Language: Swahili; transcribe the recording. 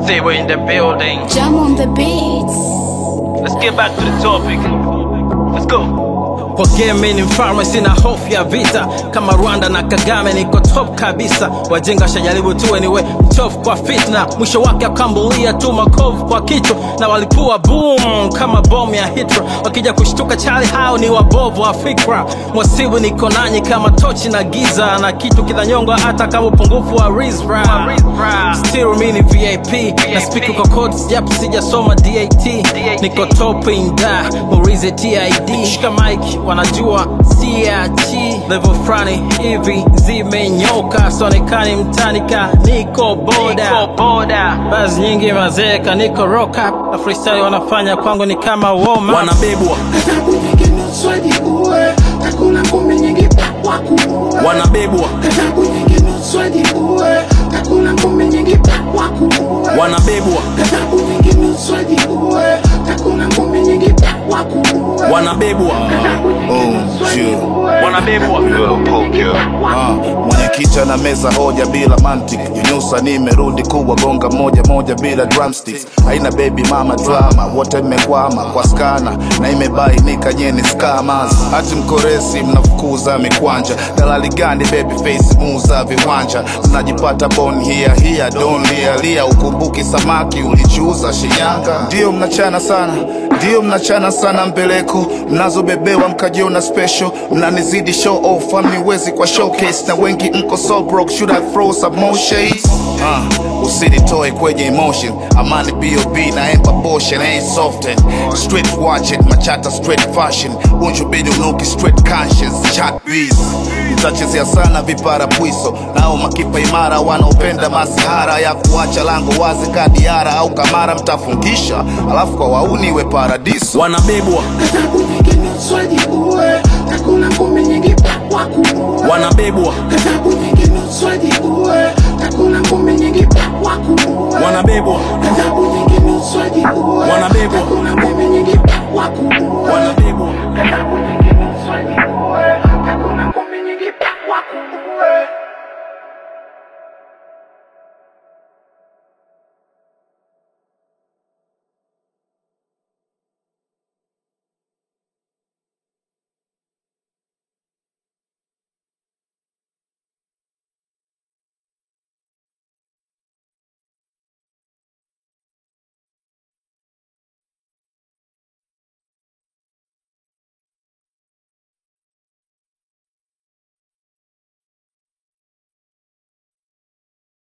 Stay we're in the building. Jam on the beats. Let's get back to the topic. Let's go. Kwa game ni mfalme, sina hofu ya vita. Kama Rwanda na Kagame, niko top kabisa. Wajinga shajaribu tu anyway, mchofu kwa fitna, mwisho wake akambulia tu makovu kwa kichwa, na walipua boom kama bomu ya Hitler. Wakija kushtuka chali, hao ni wabovu wa fikra. Mwasibu niko nanyi kama tochi na giza, na kitu kinanyongwa hata kama upungufu wa rizra. Still mi ni VIP, na speak kwa codes japo sijasoma DAT. Niko top in da, muulize TID. Shika mic, wanajua siachi. Level frani hivi zimenyoka, sonekani mtanika, niko boda. Basi nyingi mazeka, niko rock up. Na freestyle wanafanya kwangu ni kama warm up. wanabebwa Adhabu nyingi nusu ajiue, takula ngumi nyingi pakwa kuue. wanabebwa Adhabu nyingi nusu ajiue, takula ngumi nyingi pakwa kuue. wanabebwa Adhabu nyingi nusu ajiue, takula ngumi nyingi pakwa kuue. wanabebwa Adhabu nyingi nusu ajiue, wanabebwa Ah, mwenyekiti ana meza hoja bila mantiki nyunyusa nimerudi kuwa gonga moja moja bila drumsticks haina baby mama drama wote mmekwama kwa skana na imebainika nyeni scammers hati mkoresi mnafukuza mikwanja dalali gani baby face muuza viwanja mnajipata bon hia hia don lia lia ukumbuki samaki ulichuuza shinyanga ndio mnachana sana ndio mnachana sana mbeleko mnazobebewa mkajiona special mnanizidi show off amniwezi kwa showcase na wengi mko so broke should I throw some more shades uh, usinitoe kwenye emotion amani bob na emba portion ain't soften street watching machata straight fashion unju bidi unuki straight conscience chat bees mtachezea sana vipara pwiso nao makipa imara wanaopenda masihara ya kuacha lango wazi kadiara au kamara mtafungisha alafu kwa wauni we paradiso wanabebwa adhabu nyingi nusu ajiue, takula ngumi nyingi pakwa kuue. wanabebwa Adhabu nyingi nusu ajiue, takula ngumi nyingi pakwa kuue. wanabebwa Adhabu nyingi nusu ajiue, Wanabebwa. takula